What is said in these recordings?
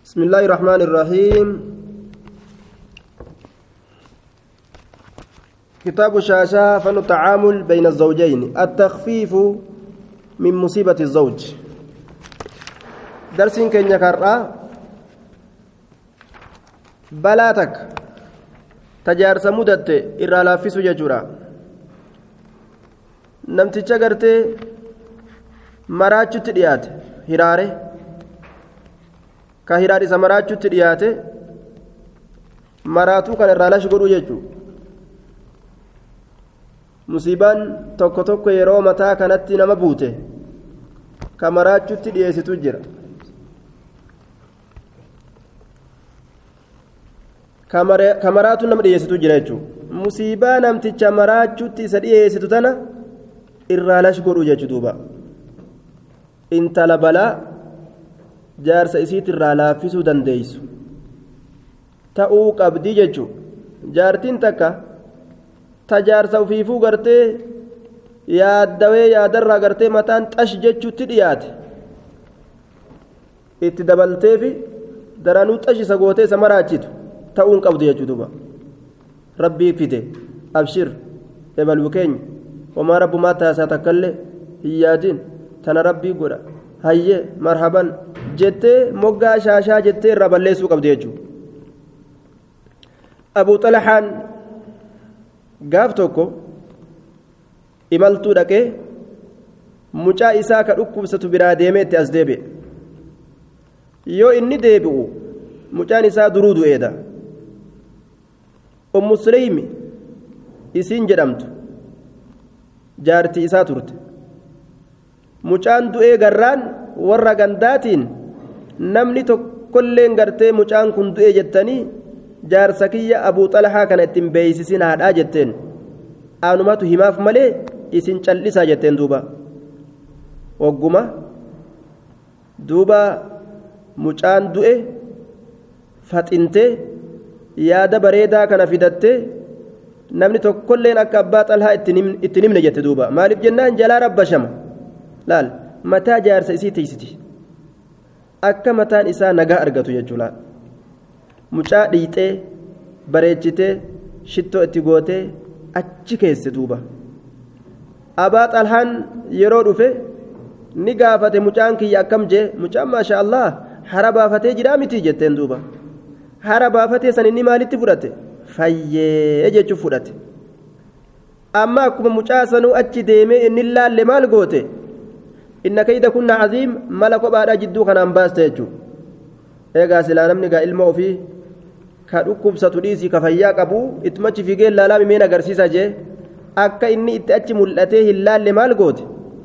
بسم الله الرحمن الرحيم كتاب الشاشة فن التعامل بين الزوجين التخفيف من مصيبة الزوج درس كن يكرر بلاتك تجارس مدت إرى لافس ججورا نمتش غرتي maraachutti dhiyaate hiraare ka hiraar isa maraachutti dhiyaate maraatuu kan irraa lash godhuu jechuu musiibaan tokko tokko yeroo mataa kanatti nama buute ka maraachutti dhiyeessitu jira ka maraatu nama dhiyeessitu jira jechuu musiibaa namticha maraachutti isa dhiyeessitu tana irraa lash godhuu jechuu duuba intala balaa jaarsa isiitirraa laaffisuu dandeeysu ta'uu qabdii jechuun jaartiin takka ta jaarsa ufiifuu gartee yaaddawee yaadarraa gartee mataan xash jechuutti dhiyaate itti dabalteefi daranuu xash isa gootee isa maraachitu ta'uu hin qabdu jechuu duuba rabbii fide abshir ebaluu keenya homaa rabbumaa taasaa takkallee hin yaadin tana rabbii godha hayyee marhaban jettee moggaa shaashaa jettee irraa balleessuu qabdi jechuudha abuu xalahaan gaaf tokko imaltuu dhaqee mucaa isaa ka dhukkubsatu biraa deemee itti as deebi'e yoo inni deebi'u mucaan isaa duruu du'eedha ummu suleymi isiin jedhamtu jaartii isaa turte mucaan du'ee garraan warra gandaatiin namni tokkolleen gartee mucaan kun du'e jettanii jaarsa kiyya abuu xalahaa kana ittiin beeysisin haadhaa jetteen aanumatu himaaf malee isin callisaa jetteen duuba wagguma duuba mucaan du'e faxintee yaada bareedaa kana fidattee namni tokkolleen akka abbaa xalahaa ittiin himne jette duuba maaliif jennaan jalaa rabbashama laal mataa jaarsa isii tiisiti akka mataan isaa nagaa argatu jechuudha mucaa dhiixee bareechitee shittoo itti gootee achi keesse duuba abaa xalhaan yeroo dhufe ni gaafate mucaan kiyya akkam jee mucaan maasha allah hara baafatee jiraa miti jetteen duuba hara baafatee san inni maalitti fudhate fayyee jechuuf fudhate amma akkuma mucaa sanuu achi deemee inni laalle maal goote inna kayda kunna caziim mala kophaadha jidduu kanaan baaste jechuudha eegaa silaa namni gaa ilma ofii ka dhukkubsatu dhiisii ka fayyaa qabu ittumachi fiigee laalaa mimeen agarsiisa jee akka inni itti achi mul'atee hin laalle maal goote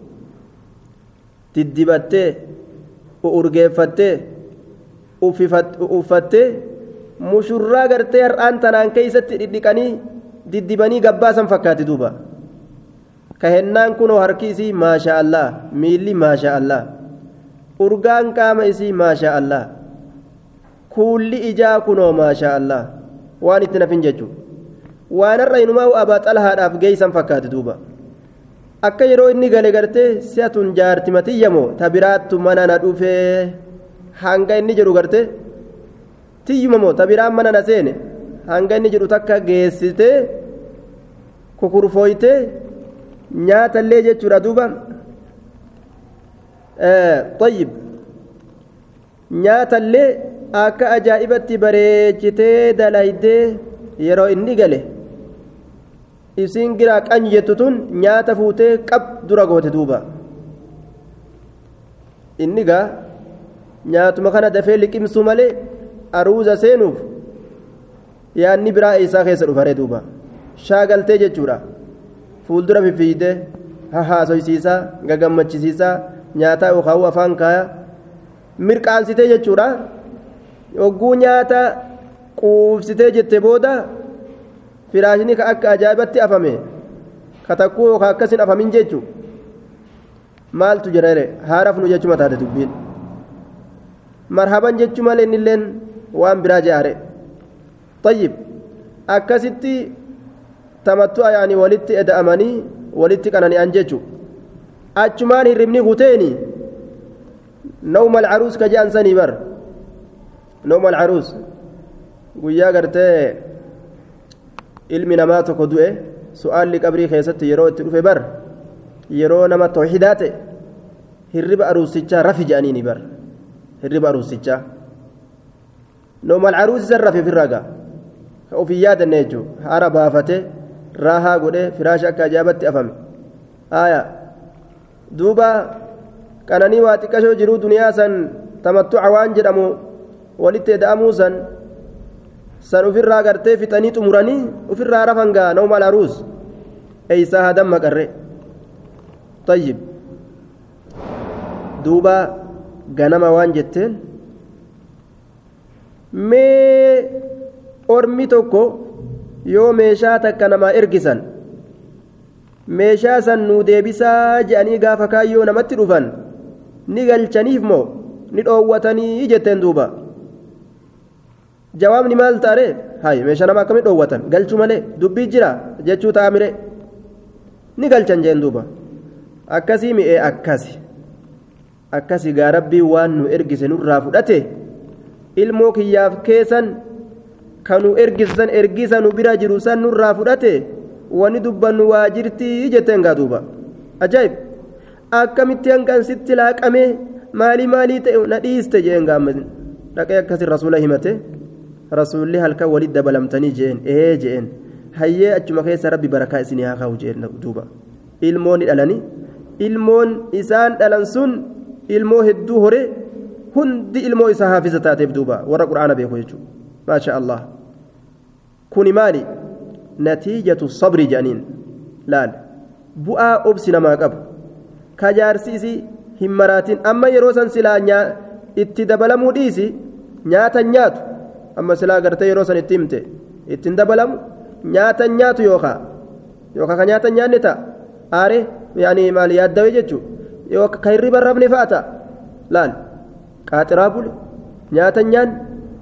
diddibattee urgeeffattee uffattee mushurraa gartee har'aan tanaan keeysatti dhidhiqanii diddibanii gabbaasan fakkaate duuba kahennaan kunoo harki isii maasha allah miilli maasha allah urgaan qaama isii maasha allah kuulli ijaa kunoo maasha allah waan itti nafin jechuu waan har'a inumaa abaa xalahaadhaaf geeysan fakkaate duuba akka yeroo inni gale gartee si'atun jaartimatiyyamoo ta biraattu mana na dhufee hanga inni jedhu gartee tiyyumamoo ta biraan mana na seene hanga inni jedhu takka geessitee kukurfooytee nyaatallee jechuudha duuba طيب nyaatallee akka ajaa'ibatti bareechitee dalaydee yeroo inni gale isiin giraa qanyi jettu tun nyaata fuutee qab dura goote duuba inni gaa nyaatuma kana dafee liqimsuu malee aruuza seenuuf yaanni biraa isaa keessa dhufare duuba shaagaltee jechuudha fuuldura fiffiidee hahaasoysiisaa gagammachisiisaa nyaataa yookaan afaan kaaya mirqaansitee jechuudha yogguu nyaata quubsitee jette booda firaashini ka akka ajaa'ibatti afame ka takkuu yookaan akkasin afamin jechuudha maaltu jira haaraaf nu jechuma taate dubbiin marhaban jechuu malee innilleen waan biraa jaare tayyib akkasitti tamattu'a yaani walitti eda'amanii walitti qanani'an jechuudha achumaan hirribni huteeni nawma alcaruus ka je'an sanii bar nooma alcaruus guyyaa gartee ilmi namaa tokko du'e su'aalli qabrii keessatti yeroo itti dhufe bar yeroo nama tawxidaa ta'e hirriba aruusichaa rafi jedhaniini bar hirriba aruusichaa nooma alcaruus isan rafe ofirraa gaa ka ofin yaadanne jechuudha haara baafate raahaa godhee firaasha akka ajaa'ibatti afame haaya duuba qananii waa xiqqashoo jiruu duniyaa san tamattuca waan jedhamu walitti eda'amuu san san ufirraa gartee fixanii xumuranii ufirraa rafan gaa nooma alcaruus eeysaa hadan maqarre طيب دوبا ganama waan jetteen mee ormi tokko yoo meeshaa takka namaa ergisan meeshaa san nuu deebisaa je'anii gaafa kaayyoo namatti dhufan ni galchaniif moo ni dhoowwatanii jetteen duuba jawaabni maal ta'are hay meeshaa nama akkamitti dhoowwatan galchuu malee dubbii jira jechuu ta'a mire ni galchan jeen duuba akkasii mi'ee akkasi akkasi gaa rabbii waan nu ergise nurraa fudhate ilmoo kiyyaaf keessan kanu ergisan ergisa nu bira jiru san nurraa fudhate wani dubbannu waa jirtii jetteen gaa duuba ajaa'ib akkamitti hanqan sitti laaqamee maalii maalii ta'e na dhiiste jeen gaamma dhaqee akkasi rasuula himate rasuulli halkan walitti dabalamtanii jeen ee jeen hayyee achuma keessa rabbi barakaa isinii haa kaa'u jeen duuba ilmoon ni dhalanii ilmoon isaan dhalan sun ilmoo hedduu hore hundi ilmoo isaa haafisa taateef duuba warra qura'aana beeku jechuudha maasha allah kuni maali natiijatu sabri jedhaniin laal bu'aa obsi namaa qabu kajaarsiisi hin maraatin amma yeroo san silaa itti dabalamuu dhiisi nyaatan nyaatu amma silaa gartee yeroo san itti himte ittiin dabalamu nyaatan nyaatu yookaa yookaa ka nyaatan nyaanne ta'a aare yaani maali yaaddawee jechuudha yookaan ka hirriba rabne fa'a ta'a laal qaaxiraa bule nyaatan nyaanne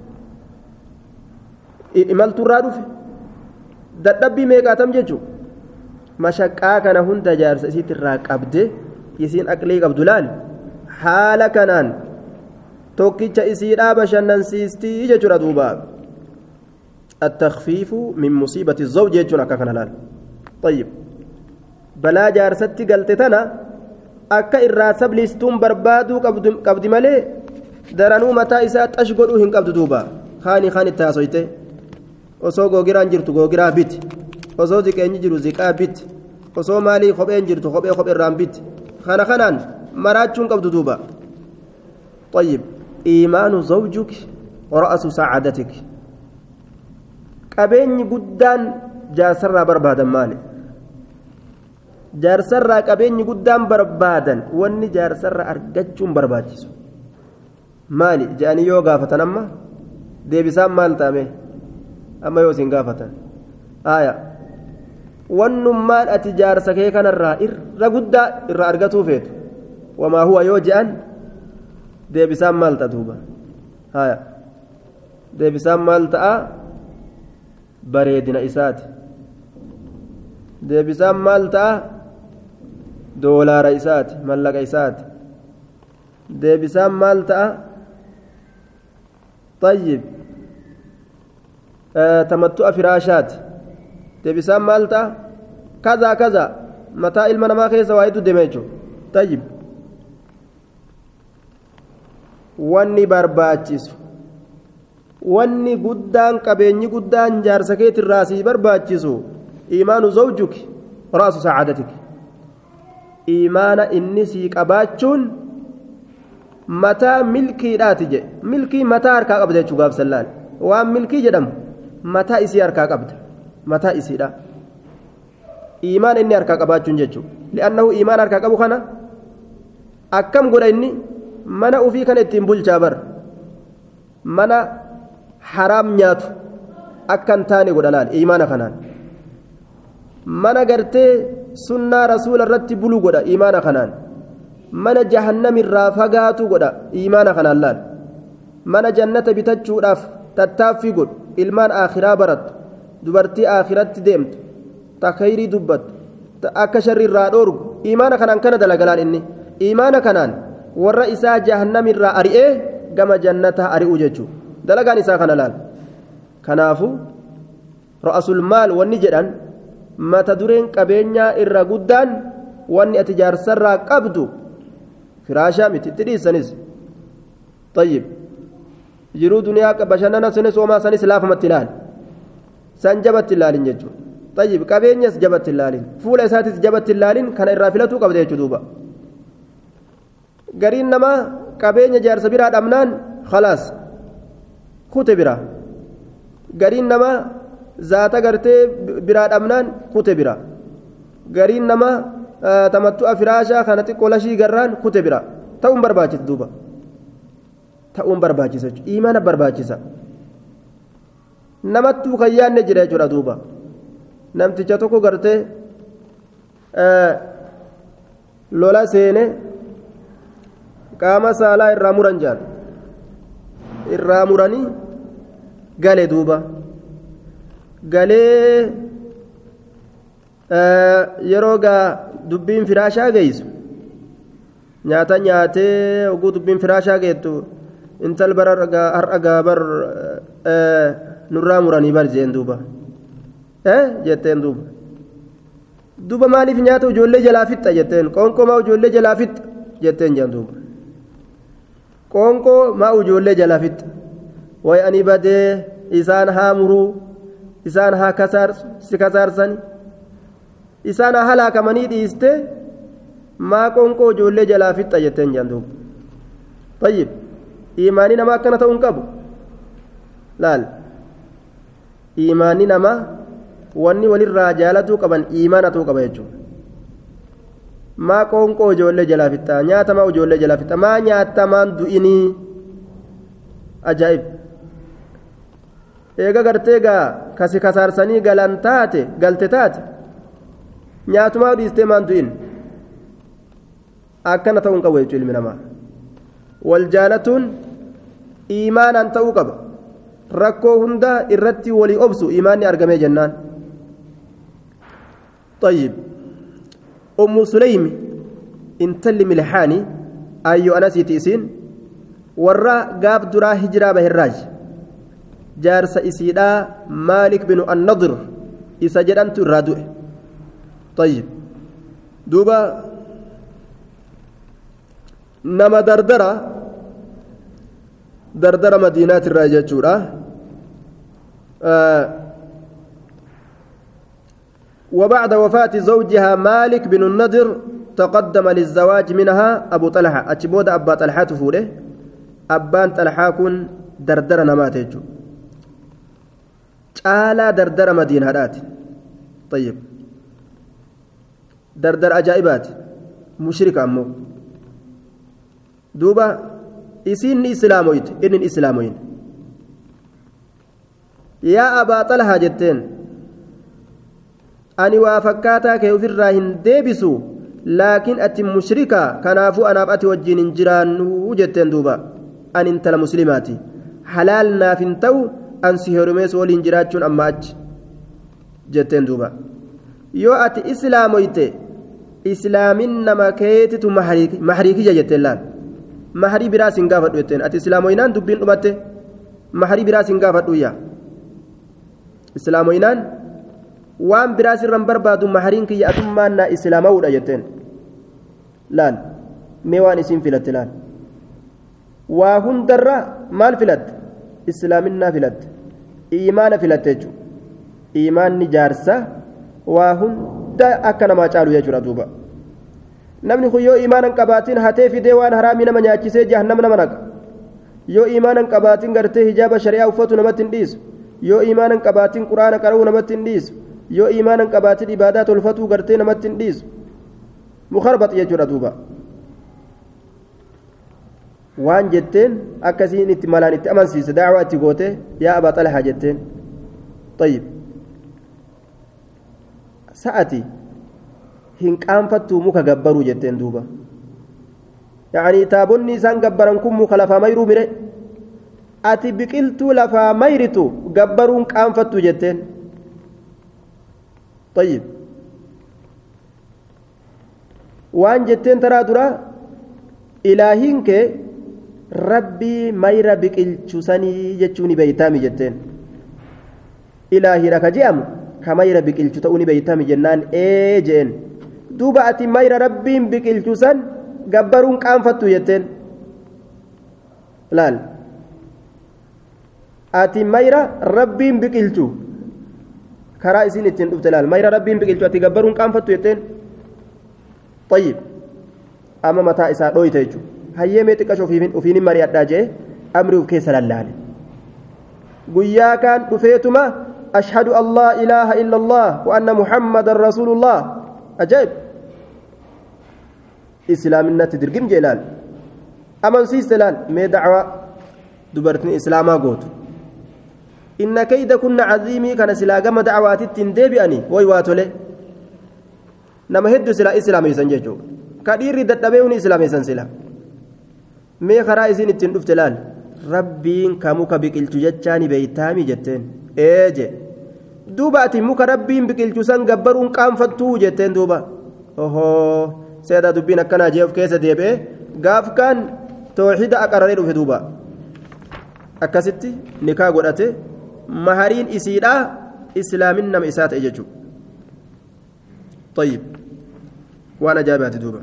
imaltuurraa dhufe dadhabbii meeqaatam jechuudha mashaqqaa kana hunda jaarsa isiitti irraa qabde isiin aqlii qabdu laal haala kanaan tokkicha isiidhaa bashannansiistii jechuudha duuba التخفيف من مصيبة الزوج يجون أكاكنا لال طيب بلا جارستي قلت تنا akka irraa sabliistuun barbaaduu qabdi malee daranuu mataa isaa xash godhuu hin qabdu duuba haani haan itti haasoyte osoo googiraan jirtu googiraa biti osoo ziqeenyi jiru ziqaa biti osoo maalii kopheen jirtu kophee kopheerraan biti kana kanaan maraachuun qabdu duuba طيب إيمان زوجك رأس سعادتك qabeenyi guddaan jaarsarraa barbaadan maali jaarsarraa qabeenyi guddaan barbaadan wanni jaarsarra argachuun barbaachisu maali jedhanii yoo gaafatan amma deebisaan maal ta'ame amma yoo isin gaafatan haaya wannummaan ati jaarsa kee kanarraa irra guddaa irraa argatuu feetu wamaa huwa yoo je'an deebisaan maal ta'a duuba haaya deebisaan maal ta'a bareedina isaati deebisaan maal ta'a doolaara isaati mallaqa isaati deebisaan maal ta'a طيب آه تمتع فراشات deebisaan maal ta'a kaza kaza mataa ilma namaa keessa waa hedduu deemee jechuudha طيب wanni barbaachisu wanni guddaan qabeenyi guddaan jaarsa keetirraa sii barbaachisu iimaanu zawjuki raasu sacaadatik iimaana inni sii qabaachuun mataa milkiidhaati jedhe milkii mataa harkaa qabda jechuu gaafsallaan waan milkii jedhamu mataa isii harkaa qabda mataa isiidha iimaan inni harkaa qabaachuun jechuudha li'annahu iimaan harkaa qabu kana akkam godha inni mana ufii kana ittiin bulchaa bar mana haraam nyaatu akka hin taane godha laal iimaana kanaan mana gartee sunnaa rasuula irratti buluu godha iimaana kanaan mana jahannamirraa fagaatu godha iimaana kanaan laal mana jannata bitachuudhaaf tattaaffii godhu ilmaan aakhiraa barattu dubartii aakhiratti deemtu takayrii dubbattu akka sharri irraa dhoorgu iimaana kanaan kana dalagalaan inni iimaana kanaan warra isaa jahannamirraa ari'ee gama jannataa ari'u jechuudha dalagaan isaa kana laal kanaafu ra'asul maal wanni jedhan mata dureen qabeenyaa irra guddaan wanni ati jaarsarraa qabdu firaashaa miti itti dhiissanis طيب jiruu duniyaa bashannana sunis homaa sanis laafamatti ilaal san jabatti ilaalin jechuudha طيب qabeenyas jabatti ilaalin fuula isaatis jabatti ilaalin kana irraa filatuu qabda jechuudha duuba gariin namaa qabeenya jaarsa biraa dhabnaan khalaas kute biraa gariin namaa zaata gartee biraa dhabnaan kute biraa gariin namaa tamattu'a firaashaa kana xiqqoo lashii garraan kute biraa ta'uun barbaachisa duuba ta'uun barbaachisa imaana barbaachisa namattuu kan yaanne jira jechuudha duuba namticha tokko gartee lola seene qaama saalaa irraa muran jaan irraa muranii gale duuba galee yeroo gaa dubbiin firaashaa geessu nyaata nyaatee oguu dubbiin firaashaa geettu intal bara har'a gaabar nurraa muranii bar jeen duuba jetteen duuba duuba maaliif nyaata ijoollee jalaa fixxa jetteen qoonqoo maa ijoollee jalaa fixxa jetteen jeen duuba qoonqoo maa ijoollee jalaa fixxa way ani badee isaan haa muruu isaan haa kasaarsu si kasaarsani isaan haa halaakamanii dhiiste maa qoonqoo ijoollee jalaa fixxa jetteen jeen duuba tayyib imaanii namaa akkana ta'uu hin qabu laal imaanii namaa wanni walirraa jaalatuu qaban imaana ta'uu qaba jechuudha maa qoonqoo ijoollee jalaa fixxaa nyaata maa ijoollee jalaa fixxaa maa nyaatta maan du'inii ajaa'ib eega gartee gaa kasi kasaarsanii galan taate galte taate nyaatumaa dhiistee maan du'in akkana ta'uu hin qabu jechuudha ilmi namaa wal jaalatuun imaanaan ta'uu qaba rakkoo hunda irratti walii obsu imaanni argamee jennaan طيب أم سليم انتل ملحاني أيو أنا سيتيسين ورا قاب درا هجرة بهراج جارس إسيدا مالك بن النضر إسجدنت الرادو طيب دوبا نما دردرة دردرة مدينات الراجة آه وبعد وفاة زوجها مالك بن النضر تقدم للزواج منها أبو طلحة أتشبود أبا طلحة فوله أبان طلحة كن دردر نماتيجو تعالى دردر مدينة هدات طيب دردر أجائبات مشرك أمو دوبا إسين إسلامويت إن إسلاموين يا أبا طلحة جتين ani waa fakkaataa kee ofirraa hin deebisu laakiin ati mushrika kanaafuu anaaf ati wajjin hin jiraannu jetteen duuba ani intala muslimaati halaal naaf hin ta'u an si heerumees waliin jiraachuun amma achi jetteen duuba yoo ati islaamoyte islaamin nama keetitu mahriikiyya jetteen laal mahrii biraa sin gaafadhu jetteen ati islaamoynaan dubbiin dhumatte mahrii biraa sin gaafadhuyya islaamoynaan waan biraa sirran barbaadu mahariin kiyya atummaan naa islaamawudha jetteen laal mee waan isiin filatte laal waa hundarra maal filatte islaaminaa filatte iimaana filatte jechuudha iimaanni jaarsa waa hunda akka namaa caalu jechuudha duuba namni kun yoo iimaanan qabaatiin hatee fidee waan haraamii nama nyaachisee jahannam nama naqa yoo iimaanan qabaatiin gartee hijaaba shari'aa uffatu namatti hin dhiisu yoo iimaanan qabaatiin quraana qara'uu namatti hin dhiisu yoo iimaanan qabaatiin ibaadaa tolfatuu gartee namatti hin dhiisu mukarbax jechuudha duuba waan jetteen akkasiin itti malaan itti amansiise daawaa itti goote yaa abaa xalahaa jetteen tayyib sa'ati hin qaanfattuu muka gabbaruu jetteen duuba yaanii taabonni isaan gabbaran kun muka lafaa mayruu mire ati biqiltuu lafaa mayritu gabbaruun qaanfattuu jetteen طيب waan jetteen taraa dura ilaahiin kee rabbii mayra biqilchusanii jechuu ni beeytaami jetteen ilaahira ka je'amu ka mayra biqilchu ta'uu ni beeytaami jennaan ee jeen duuba ati mayra rabbiin biqilchusan gabbaruun qaanfattu jetteen laal ati mayra rabbiin biqilchu karaa isin ittiin dhufte laal mayra rabbiin biqilchu ati gabbaruun qaanfattu jetteen طيب أما متى إساء دويت يجو هيا ميتك أشوفين وفين مريات داجي أمري وكيس للال قيا كان دفيتما أشهد أن لا إله إلا الله وأن محمد رسول الله أجيب إسلامنا تدرقم جلال أما نسيس لال مي دعوة دبرتني إسلاما قوت إن كيد كنا عظيمي كان سلاقم دعوات التندبئني ويواتولي nama hedduu silaa islaameysan jechuudha ka dhiirri dadhabee uni islaameysan sila mee karaa isiin ittiin dhufte laal rabbiin ka muka biqilchu jechaani beeytaami jetteen ee je duuba ati muka rabbiin biqilchu san gabbaruun qaanfattuu jetteen duuba ohoo seedaa dubbiin akkanaa jee of keessa deebi'ee gaaf kaan tooxida aqararee dhufe duuba akkasitti nikaa godhate mahariin isiidhaa islaamin nama isaa ta'e jechuudha. طيب وانا جابت دوبا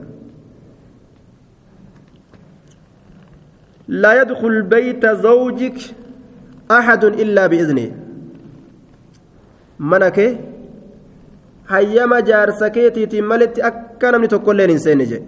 لا يدخل بيت زوجك احد الا باذنه منك هيما جارسكيتي تملت اكن من تقولين انسان جي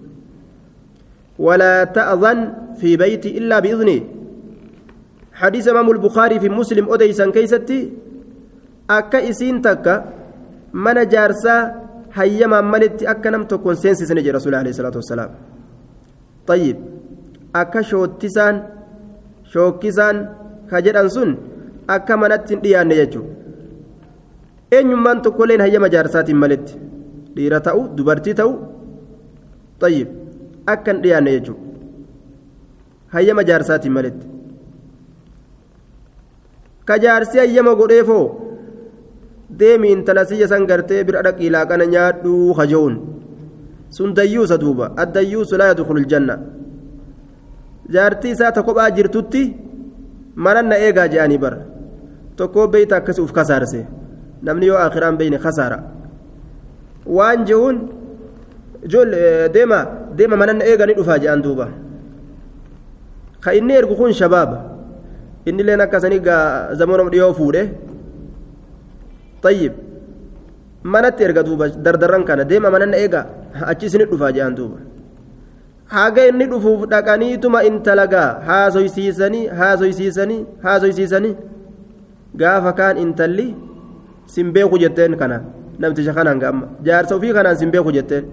ولا تأذن في بيتي الا باذنه حديث امام البخاري في مسلم اوديسان كيستي اكا اسين تكا من جارسا hayyamaan malitti akka nam tokkoon seensisne jedhe rasuuli alayhi salaatu wassalaam tayyib akka shoottisaan shookkisaan ka jedhan sun akka manatti hin dhiyaanne jechuudha eenyummaan tokkolleen hayyama jaarsaatiin malitti dhiira ta'u dubartii ta'u tayyib akka hin dhiyaanne jechuudha hayyama jaarsaatiin malitti ka jaarsi hayyama godheefoo deemi intala siyya san gartee bira dhaqii laaqana nyaadhuu haja'uun sun dayyuusa duuba addayyuusu laa yadkhulu ljanna jaartii isaa ta kophaa jirtutti manan na eegaa je'anii bara tokkoo beeyta akkasi uf kasaarse namni yoo akhiraan beeyne kasaara waan je'uun deema deema manan na eegaa ni dhufaa je'an duuba ka inni ergu kun shabaaba inni leen akkasanii gaa zamanuma dhiyoo fuudhe طيب manatti erga duuba dardarran kana deema mananna eega achi isinit dhufaa jedhan duuba haga inni dhufuuf dhaqaniituma intalagaa haasoysiisanii haasoysiisanii haasoysiisanii gaafa kaan intalli sin beeku jetteen kana namticha kanaan gaamma jaarsa ofii kanaan sin beeku jetteen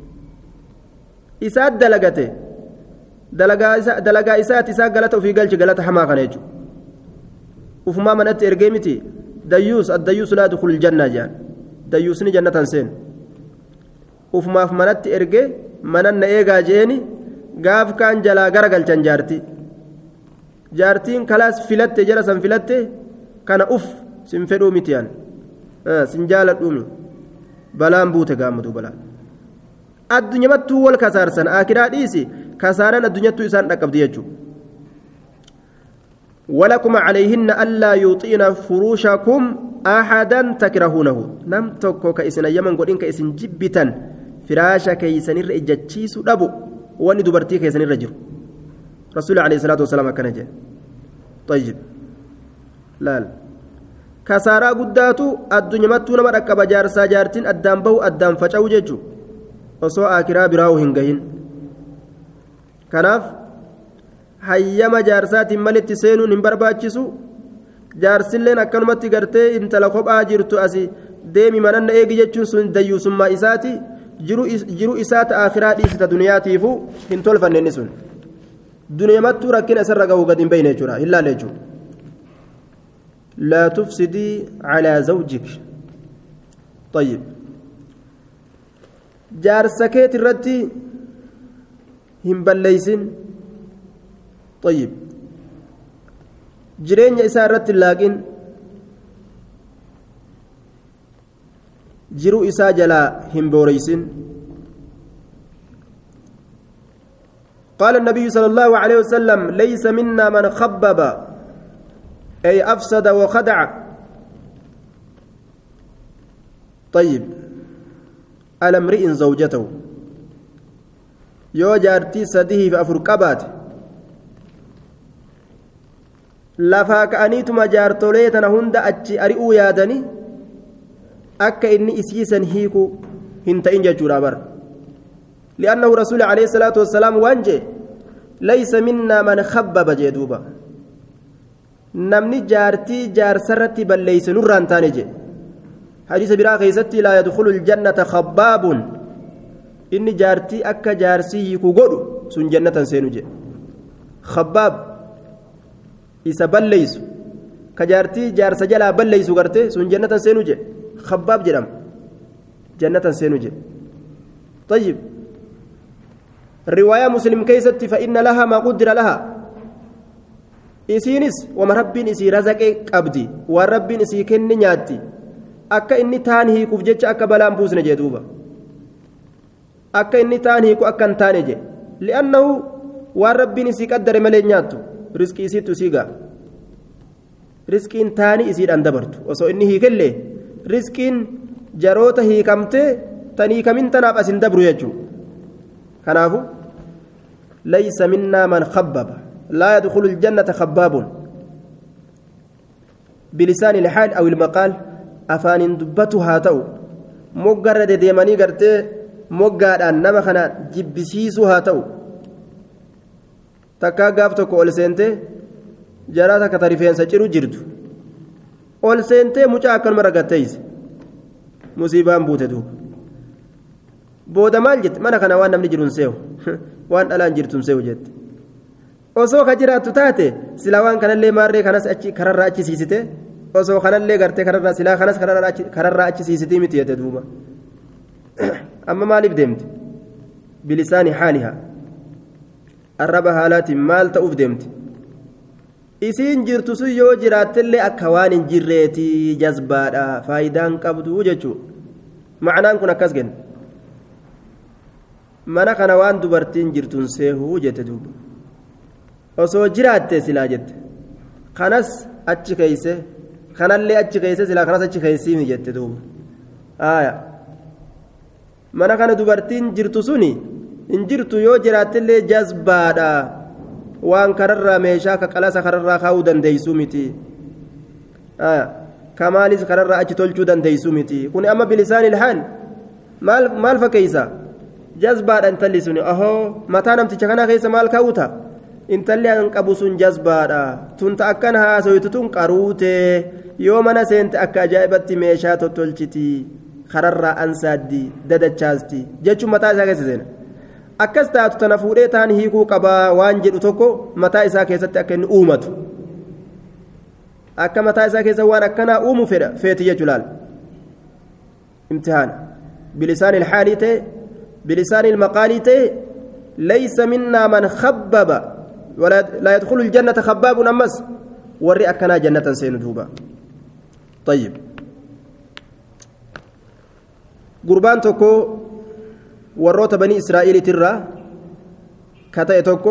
isaat dalagate dalagaa isaati isaa galata ofii galchi galata hamaa kana jechuudha ufumaa manatti ergee miti dayyuus addayyuus laa yadkhulu aljanna jedhan dayyuusni jannatan seen ufumaaf manatti erge manan na eegaa jeeni gaaf kaan jalaa gara galchan jaartii jaartiin kalaas filatte jara san filatte kana uf sin fedhuu mitiyaan sin jaaladhuumi balaan buute gaammaduu balaan addunyamattuu wal kasaarsan akiraa dhiisi kasaaraan addunyattuu isaan dhaqqabdi jechuudha ولكم عليهن ألا يطين فروشكم أحدا تكرهونه نم توكو كإسن يمن قولين كإسن جبتا فراشا كيسن الرجتشيس أبو واني دبرتي كيسن الرجل رسول عليه الصلاة والسلام كان جاء طيب لا كسارا قداتو الدنيا متو نمر أكبا جارسا جارتين أدام بو أدام فجأو ججو وصو آكرا براو هنگهين كناف hayyama jaarsaatiin malitti seenuun hin barbaachisu jaarsilleen akkanumatti gartee intala kophaa jirtu asi deemi mananna eegi jechuun sun dayyuusummaa isaati jiru isaa ta akiraa dhiisita duniyaatiifu hin tolfanne inni sun duniyamattuu rakkina isarra ga'uu gad hin beeyne jechuudha hin laalle jechuudha laa tufsidii calaa zawjik طيب jaarsa keet irratti hin balleeysin طيب jireenya isaa irratti laaqin jiruu isaa jalaa hin booreysin قال النبي صلى الله عليه وسلم ليس منا من خبب أي أفسد وخدع طيب على امرئ زوجته yoo jaartii sadii fi afur qabaate lafaa ka'aniituma jaartolee tana hunda achi ari'uu yaadanii akka inni isiisan hiikuu hin ta'in jechuudha bara li'annahu rasuuli alayhi salaatu wassalaam waan jee laysa minnaa man khabbaba jee duuba namni jaartii jaarsarratti balleeyse nurraan taane jee hadiisa biraa keeysatti laa yadkhulu ljannata khabbaabun inni jaartii akka jaarsii hiiku godhu sun jannatan seenu jedhe khabbaab isa balleeysu ka jaartii jaarsa jalaa balleeysu garte sun jannatan seenu jedhe khabbaab jedhama jannatan seenu jedhe طيب رواية مسلم كيست فإن لها ما قدر لها isiinis wama rabbiin isii razaqee qabdi waan rabbiin isii kenne nyaatti akka inni taan hiikuuf jecha akka balaan buusne jee duuba akka inni taan hiiku akka hin taane je li'annahu waan rabbiin isii qaddare malee nyaattu riskii isiittu isii gaa riskiin taanii isiidhaan dabartu osoo inni hiikellee riskiin jaroota hiikamtee tan hiikamin tanaaf asin dabru jechuu kanaafu laysa minnaa man khabbaba laa yadkhulu ljannata khabbaabun bilisaani ilhaal aw ilmaqaal afaanin dubbatu haa ta'u moggarra dedeemanii gartee moggaadhaan nama kana jibbisiisuu haa ta'u takkaa gaaf tokko ol seentee jaraa takka ta rifeensa ciru jirtu ol seentee mucaa akkanuma ragatteeyse musiibaan buute duuba booda maal jette mana kana waan namni jiruun seewu waan dhalaan jirtuun seewu jette osoo ka jiraattu taate silaa waan kanallee maarree kanas achi kararraa achi siisite osoo kanallee gartee kararraa silaa kanas kararraa achi siisitii miti jette duuba amma maaliif deemte bilisaani haalihaa arraba haalaatiin maal ta'uuf deemte isiin jirtu sun yoo jiraattellee akka waan hin jirreeti jazbaadha faayidaan qabdu jechuu macnaan kun akkas genne mana kana waan dubartiin jirtuun seehuu jette duuba osoo jiraatte silaa jette kanas achi keeyse kanallee achi keeyse silaa kanas achi keeysiimi jette duuba aayaa mana kana dubartiin jirtu suni hin jirtu yoo jiraattillee jazbaadha waan kararraa meeshaa ka qalasa kararraa kaa'uu dandeeysuu miti kamaalis kararraa achi tolchuu dandeeysuu miti kun amma bilisaani ilhaal maal maal fakkeeysa jazbaadha intalli suni ahoo mataa namticha kanaa keessa maal kaa'uta intalli an qabu sun jazbaadha tunta akkan haasoytu tun qaruute yoo mana seente akka ajaa'ibatti meeshaa tottolchiti kararraa ansaaddi dadachaasti jechuun mataa isaa keessa seena akkas taatu tana fuudhee taan hiikuu qabaa waan jedhu tokko mataa isaa keessatti akka inni uumatu akka mataa isaa keessa waan akkanaa uumu fedha feeti jechuu laal imtihaana bilisaan ilhaalii ta'e bilisaan ilmaqaalii ta'e laysa minnaa man khabbaba laa yadkhulu ljannata khabbaabun ammas warri akkanaa jannatan seenu duuba طيب gurbaan tokko warroota banii israa'iiliitirraa ka ta'e tokko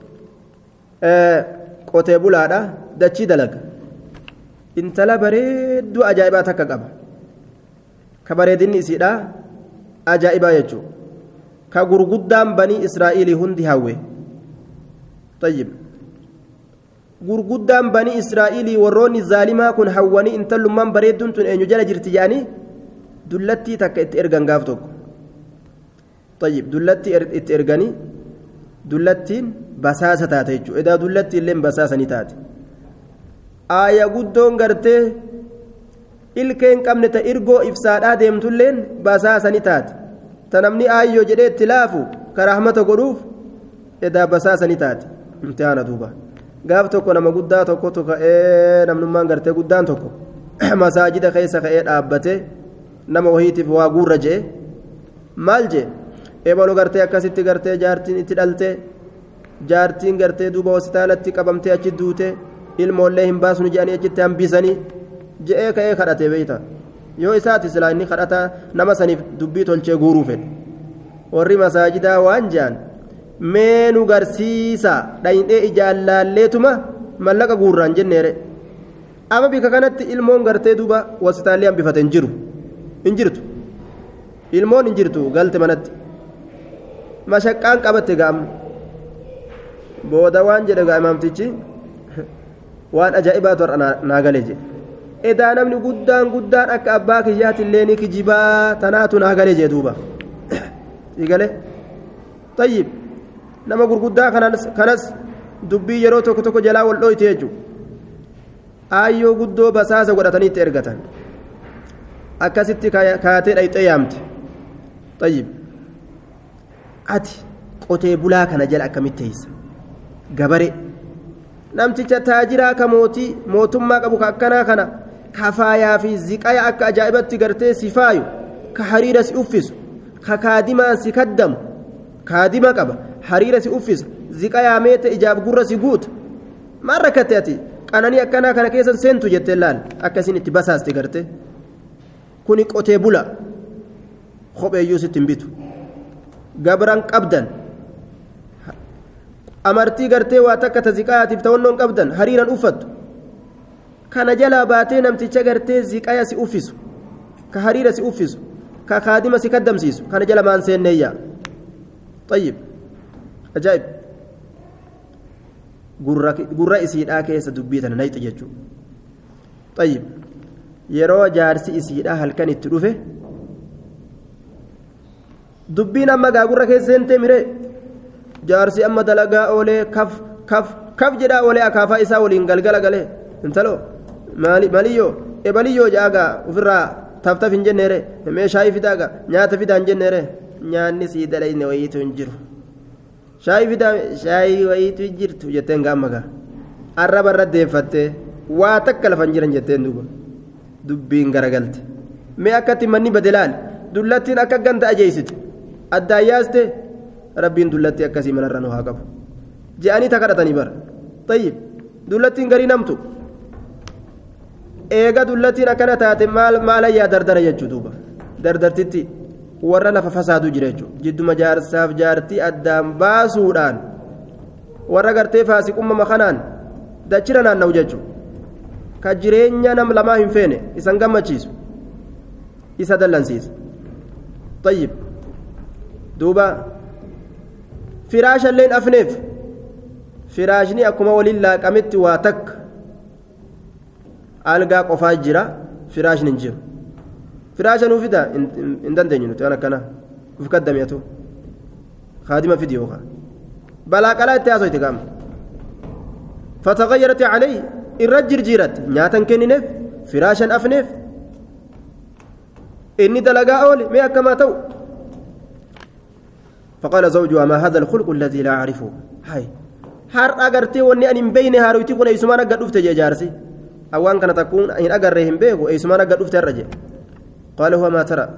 qotee bulaadha dachii dalaga intala bareedduu ajaa'ibaa takka qaba ka bareedinni isiidha ajaa'ibaa jechuudha ka gurguddaan banii israa'iilii hundi hawwe tayyib gurguddaan banii israa'iilii warroonni zaalimaa kun hawwanii intallummaan bareedduun tun eenyu jala jirti jedhanii dullattii takka itti ergan gaaf tokko tayyib dullattii itti erganii dullattiin basaasa taate jechuudha edaa dullattii illee basaasanii taate aaya guddoon gartee ilkeen qabne ta irgoo ibsaadhaa deemtulleen basaasanii taate ta namni aayyoo jedhee itti laafu karaahmata godhuuf edaa basaasanii taate imtihaana duuba gaaf tokko nama guddaa tokkotu ka'ee namnummaan gartee guddaan tokko masaajida keessa ka'ee dhaabbatee nama wahiitiif waa guurra jee maal jee ebaloo gartee akkasitti gartee jaartiin itti dhalte jaartiin gartee duuba hospitaalatti qabamtee achi duute ilmoollee hin baasnu jedhanii achitti hambisanii je'ee ka'ee kadhatee beeyta yoo isaati silaa inni kadhata nama saniif dubbii tolchee guuruu fedhe warri masaajidaa waan je'an mee nu garsiisa dhayinee ijaan laalleetuma mallaqa guurraan jenneere ama bika kanatti ilmoon gartee duuba wasitaallee hambifate hin jiru hin jirtu ilmoon hin jirtu galte manatti mashaqqaan qabatte ga'amna booda waan jedhe gaa imaamtichi waan ajaa'ibaatu har'a naa galee jedhe edaa namni guddaan guddaan akka abbaa kiyyaatillee ni kijibaa tanaatu naa galee jedhe duuba igale tayyib nama gurguddaa kanas dubbii yeroo tokko tokko jalaa wal dhooyte jechuudha aayyoo guddoo basaasa godhatanii itti ergatan akkasitti kaatee dhayxee yaamte tayyib ati qotee bulaa kana jala akkamitti teeysa gabare namticha taajiraa ka mootii mootummaa qabu ka akkanaa kana kafaayaa fi ziqaya akka ajaa'ibatti gartee si faayu ka hariira si uffisu ka kaadimaan si kaddamu kaadima qaba hariira si uffisa ziqayaa meete ijaaf gurra si guuta maal rakkatte ati qananii akkanaa kana keessan seentu jettee laal akkasiin itti basaaste garte kuni qotee bula kopheeyyuu sitti hin bitu gabran qabdan amartii gartee waa takka ta ziqayaatiif ta'onnoon qabdan hariiran uffattu kana jalaa baatee namticha gartee ziqaya si uffisu ka hariira si uffisu ka kaadima si kaddamsiisu kana jala maan seenneeyyaa طيب ajaa'ib gurra isiidhaa keessa dubbii tana nayxi jechuudha طيب yeroo jaarsi isiidhaa halkan itti dhufe dubbiin amma gaagurra keessa seentee miree jaarsi amma dalagaa oolee kaf kaf kaf jedhaa oolee akaafaa isaa waliin galgala galee intaloo maliyyoo ebaliyyoo jaagaa ofirraa taftaf hin jenneere meeshaa fidaagaa nyaata fidaa hin jenneere nyaanni sii dalayne wayiitu hin jiru shaayii fidaa shaayii wayiitu jirtu jetteen gaammagaa arraba irra deeffattee waa takka lafan jiran jetteen duuba dubbiin garagalte mee akkatti manni badelaal dullattiin akka ganta ajeeysite addaan yaaste rabbiin dullattii akkasii manarra nu haa qabu je'anii takadhatanii bara tayyib dullattiin garii namtu eega dullattiin akkana taate maal maalayyaa dardara jechuu duuba dardartitti warra lafa fasaaduu jira jechuudha jidduma jaarsaaf jaartii addaan baasuudhaan warra gartee faasiqumma makanaan dachira naanna'u jechuudha ka jireenya nam lamaa hin feene isan gammachiisu isa dallansiisa tayyib duuba firaashalleen afneef firaashni akkuma waliin laaqametti waa takka algaa qofaa jira firaashni hin jiru. firaasha nuu fida hin dandeenyu nuti waan akkana uf kaddameetu kaadima fidi yookaan balaa qalaa itti haasoyte qaama fatagayyaratti calee irra jirjiiratti nyaatan kennineef firaashan afneef inni dalagaa oole mee akkamaa ta'u فقال زوجها ما هذا الخلق الذي لا أعرفه هاي هار أجرتي وني أن بين هارويتي كنا يسمعنا قد أفت جارسي أوان كانت تكون إن أجرهم بيكو يسمعنا قد أفت الرجل قال هو ما ترى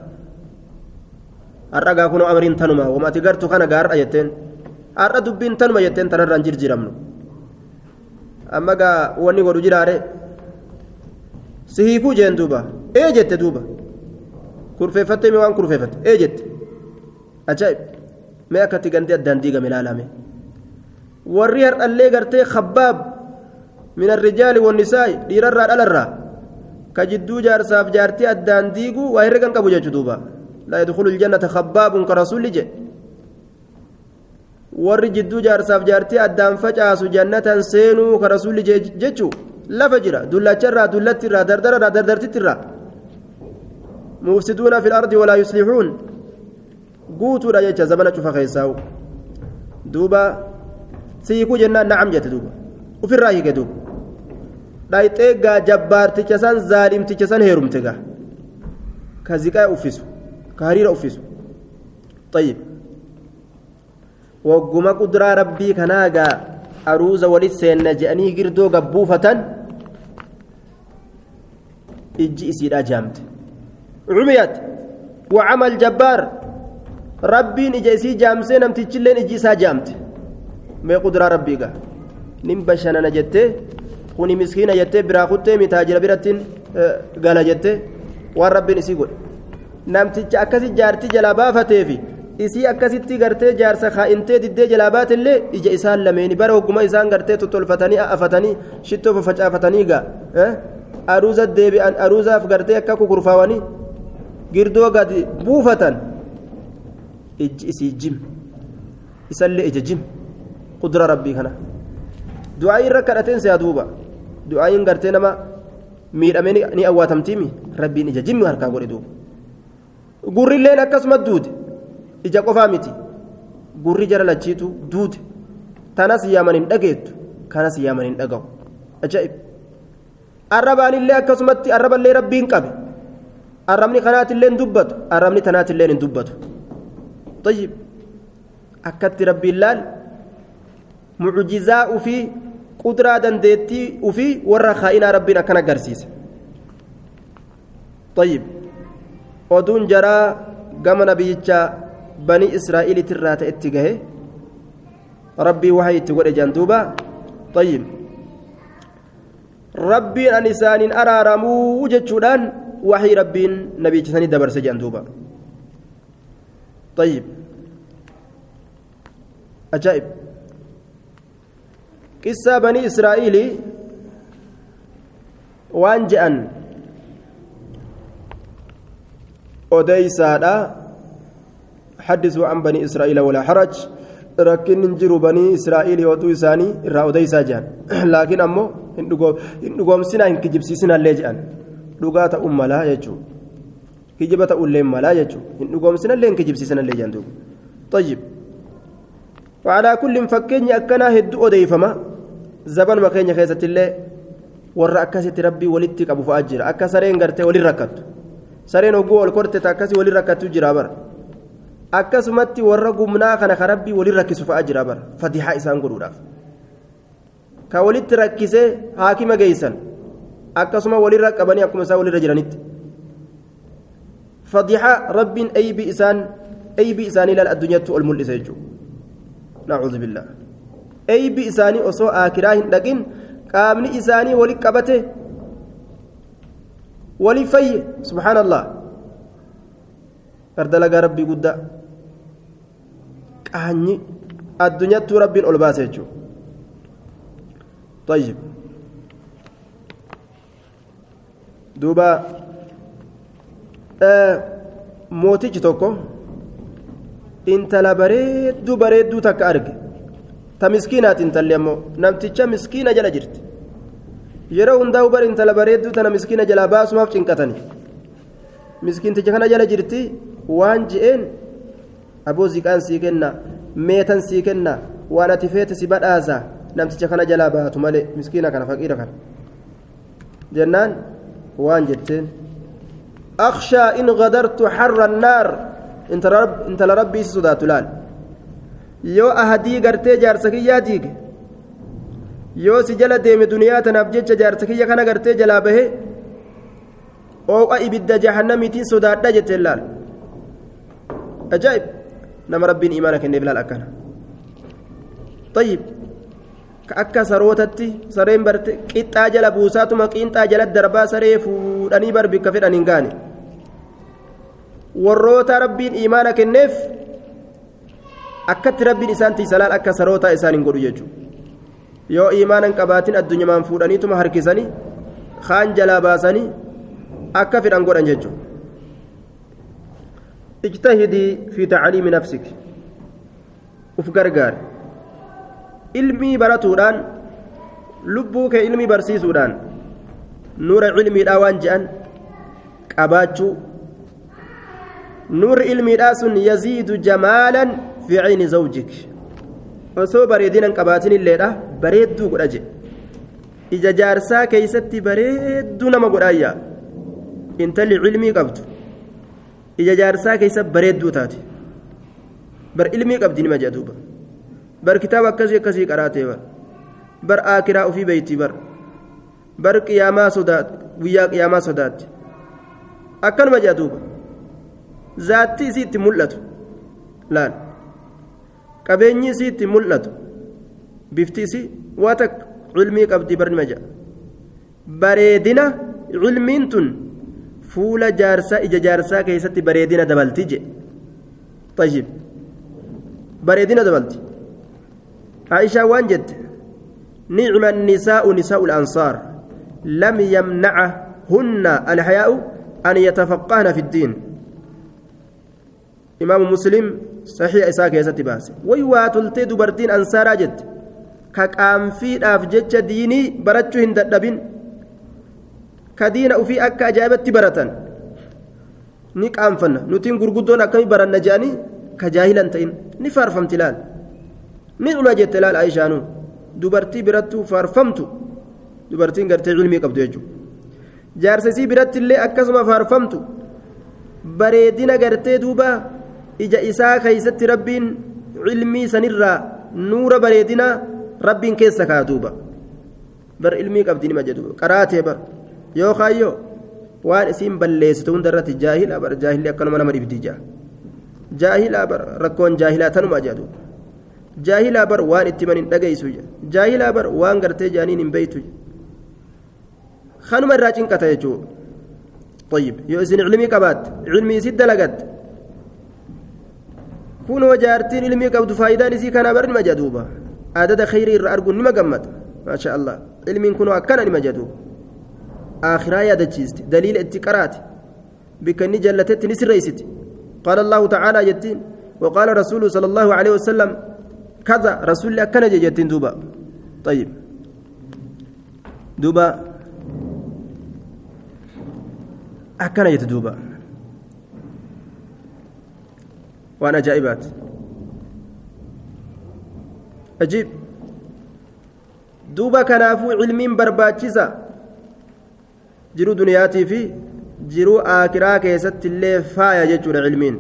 har'a kunoo amriin tanuma wamati gartu kana gaar'a jetteen har'a dubbiin tanuma jetteen tanarraan jirjiramnu amma gaa wanni godhu jiraare si hiikuu jeen duuba ee jette duuba kurfeeffattee mee waan kurfeeffatte ee jette ajaa'ib mee akkatti gandee addaan diigame ilaalame warri har'allee gartee khabbaab min arrijaali wannisaa'i dhiirarraa dhalarraa ka jidduu jaarsaaf jaartii addaan diiguu waa herregan qabu jechu duuba laa yadkhulu ljannata khabbaabun ka rasulli jedhe warri jidduu jaarsaaf jaartii addaan facaasu jannatan seenuu ka rasulli jechu lafa jira dullacharraa dullattirraa dardararraa dardartittirraa mufsiduuna fi lardi walaa yuslixuun guutuudha jecha zabana cufa keessaa'u duuba siikuu jennaan nacam jette duuba ufirraa hiike duuba dhayxee gaa jabbaarticha san zaalimticha san heerumte gaa ka ziqaa uffisu ka hariira uffisu طيب وقما قدرة ربي كناغا أروز ولسين نجأني قردو قبوفة إجي إسير أجامت عميت وعمل جبار ربي إجي إسي جامسين أم تجلين إجي إسا جامت ما قدرة ربي قا نمبشنا نجتة kuni miskiina jettee biraa kuttee mitaajira birattiin gala jettee waan rabbiin isii godhe namticha akkasi jaartii jalaa baafateefi isii akkasitti gartee jaarsa kaa'intee diddee jalaa baatillee ija isaan lameeni bara hogguma isaan gartee tottolfatanii afatanii shittoo facaafatanii gaa aruuza deebi'an aruuzaaf gartee akka kukurfaawanii girdoo gadi buufatan ijji isii jim isallee ija jim qudura rabbii kana du'aayin irra kadhateen siyaa duuba du'aayin gartee nama miidhamee ni awwaatamtiimi rabbiin ija jimmi harkaa godhe duuba gurrilleen akkasuma duute ija qofaa miti gurri jara lachiitu duute tanas yaaman hin dhageettu kanas yaaman hin dhagahu ajaa'ib arrabaanillee akkasumatti arraballee rabbiin qabe arrabni kanaatillee hin dubbatu arrabni tanaatillee hin dubbatu طيب akkatti rabbiin laal mucjizaa ufii qudraa dandeettii ufii warra kaa'inaa rabbiin akkan agarsiise طيب oduun jaraa gama nabiyyicha banii israa'iilitirraa ta'etti gahe rabbii waxay itti godhe jaan duuba طيب rabbiin an isaaniin araaramuu jechuudhaan waxii rabbiin nabiyyicha sanii dabarse jaan duuba طيب أجائب قصة بني إسرائيل وان جأن أديسادا حدثوا عن بني إسرائيل ولا حرج ركن نجروا بني إسرائيل ودو إساني إرى أديسا جان لكن أمو إن قوم سنا إن كجب سنا اللي جان لغات أم لا يجو كجبة أولين لا يجو إن قوم سنا اللي إن كجب سنا اللي جان طيب وعلى كل فكين أكنا هدو أديفما زبان ما كين خيزة الله warra akkasitti rabbii walitti qabu fa'aa jira akka sareen gartee walin rakkattu sareen oguu ol korte akkasii walin rakkattu jira bara akkasumatti warra gumnaa kana ka rabbii walin rakkisu fa'aa jira bara fatihaa isaan godhuudhaaf ka walitti rakkisee haakima geeysan akkasuma walin raqqabanii akkuma isaan walirra jiranitti fatihaa rabbiin aybii isaan aybii isaanii laal addunyaatti ol mul'ise jechuudha nacuudhu billaa aybii isaanii osoo aakiraa hin dhaqin qaamni isaanii wali qabate wali fayye subhaan allah gardalagaa rabbii guddaa qaanyi addunyattuu rabbiin ol baase jechuudha طيب دوبا آه mootichi tokko intala bareedduu bareedduu takka arge ta miskiinaati intalli ammoo namticha miskiina jala jirti yeroo hundaa bar intala bareedduu tana miskiina jalaa baasumaaf cinqatani miskiinticha kana jala jirti waan je'een aboo ziqaan sii kenna meetan sii kenna waan ati feete si badhaasa namticha kana jalaa baatu malee miskiina kana faqiira kana jennaan waan jetteen أخشى إن غدرت حر النار انت رب انت لربي سدات لال يو أهدي قرتي جارسكيا ديك يو سجل ديم دنيا تنبجج جارسكيا كان قرتي جلا به أو إبد جهنم تين سدات دجت لال أجايب نما ربين إيمانك إني بلال أكنا طيب akka sarootatti sareen barte qixxaa jala buusaatuma qiinxaa jala darbaa saree fuudhanii bar bikka fedhan hin gaane warroota rabbiin imaana kenneef akkatti rabbiin isaan tiisalaan akka sarootaa isaan hin godhu jechuudha yoo imaanan qabaatin addunyamaan fuudhaniituma harkisanii kaan jalaa baasanii akka fedhan godhan jechuudha. اجتهدي في تعليم نفسك وفقرقار ilmii baratuudhaan lubbuu kee ilmii barsiisuudhaan nuura ilmiidhaa waan je'an qabaachuu nuurri ilmiidhaa sun yaziidu jamaalan fi cayni zawjik osoo bareedinan qabaatin illeedha bareedduu godha jedhe ija jaarsaa keeysatti bareedduu nama godhaayyaa intalli ilmii qabdu ija jaarsaa keeysa bareedduu taate bar ilmii qabdi nima jedha duuba bar kitaaba akkasii akkasii qaraatee bar bar aakiraa ofii beeyti bar bar qiyaamaa sodaat guyyaa qiyaamaa sodaatti akkanuma jedha duuba zaatti isii itti mul'atu laal qabeenyi isii itti mul'atu bifti isii waa takka cilmii qabdi bar nima jedha bareedina cilmiin tun fuula jaarsaa ija jaarsaa keessatti bareedina dabalti jedhe طيب بريدنا دبلت عائشة وانجد نعم النساء نساء الأنصار لم يمنعهن الحياء أن يتفقهن في الدين إمام مسلم صحيح إساك يا ستباس ويواتلت دبرتين أنصارا جد كقام في أفجج ديني برتشو هندبين كدين وفي أكا أجابت برتن ni qaanfanna nutiin gurguddoon akkami baranna je'anii ka jaahilan ta'in ni faarfamti laal ni dhuma jette laal aishaanuu dubartii birattuu faarfamtu dubartiin gartee cilmii qabdu jechuudha jaarsisii biratti illee akkasuma faarfamtu bareedina gartee duuba ija isaa keeysatti rabbiin cilmii sanirraa nuura bareedina rabbiin keessa kaa duuba bar ilmii qabdi nima jedhu qaraatee bar yoo kaayyoo waan isiin balleessitu hunda irratti jaahila bar jaahilli akkanuma nama dhibdi jaa jaahilaa bar rakkoon jaahilaa tanuma jedhu jaahilaa bar waan itti man hin dhageessu jaahilaa bar waan gartee jaaniin hin beeytu kanuma irraa cinqata jechuudha طيب يو إسن علمي قبات علمي سد لقت كونوا جارتين علمي قبض فايدة نسي كان برن مجدوبة عدد خير أرجو نما قمت ما شاء الله علمي كونوا أكنا نما جدوب آخرا يا دجيست دليل اتقرات بكني جلتت نسر ريست قال الله تعالى جتين وقال رسول صلى الله عليه وسلم كذا رسول أكنا جتين دوبا طيب دوبا akkana jette duuba waan ajaa'ibaati ajiib duuba kanaafuu cilmiin barbaachisa jiruu duniyaatii fi jiruu aakiraa keessatti illee faaya jechuudha cilmiin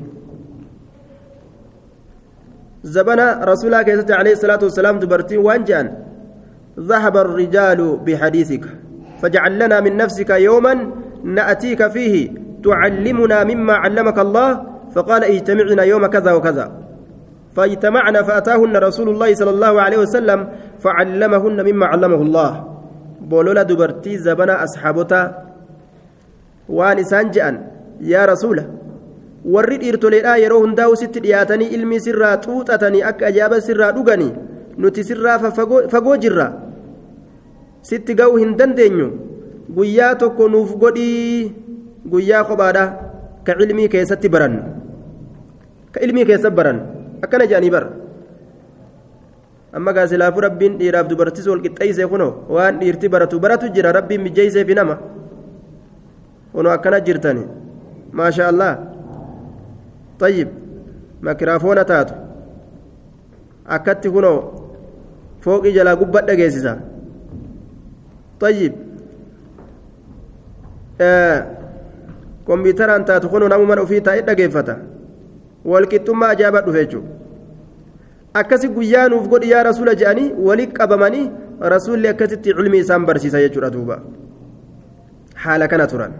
zabana rasuulaa keessatti alayhi salaatu wasalaam dubartiin waan je'an ذهب الرجال بحديثك فاجعل لنا من نفسك يوما نأتيك فيه تعلمنا مما علمك الله فقال اجتمعنا يوم كذا وكذا فاجتمعنا فأتاهن رسول الله صلى الله عليه وسلم فعلمهن مما علمه الله بولولا دبرتي زبنا أصحابتا وانسان جأن يا رسول warri dhiirtoleedhaa yeroo hundaa'u sitti dhiyaatanii ilmi sirraa xuuxatanii akka ajaa'ibaa sirraa dhuganii nuti sirraa fagoo jirra sitti ga'uu hin dandeenyu guyyaa tokko nuuf godhii guyyaa kophaadha ka ilmii keessatti barannu ka ilmii keessatti barannu akkana jedhanii bara amma gaasilaafuu rabbiin dhiiraaf dubartis wal qixxeessee kunoo waan dhiirti baratu baratu jira rabbiin mijjeessee fi nama kunoo akkana jirtani maasha allah tayyib makiraafoona taatu akkatti kunoo fooqii jalaa gubbaa dhageessisa tayyib kompiitaraan taatu kun namu mana ofii taa'ee dhageeffata walqixxummaa ajaa'ibaa dhufe jechuudha akkasi guyyaa nuuf godhi yaa rasuula jedhanii walii qabamanii rasuulli akkasitti cilmi isaan barsiisa jechuudha duuba haala kana turan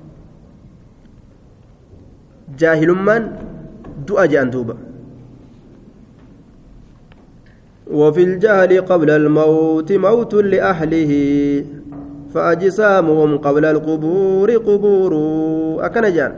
jaahilummaan du'a jedhan duuba. وفي الجهل قبل الموت موت لأهله فأجسامهم قبل القبور قبور أكن جان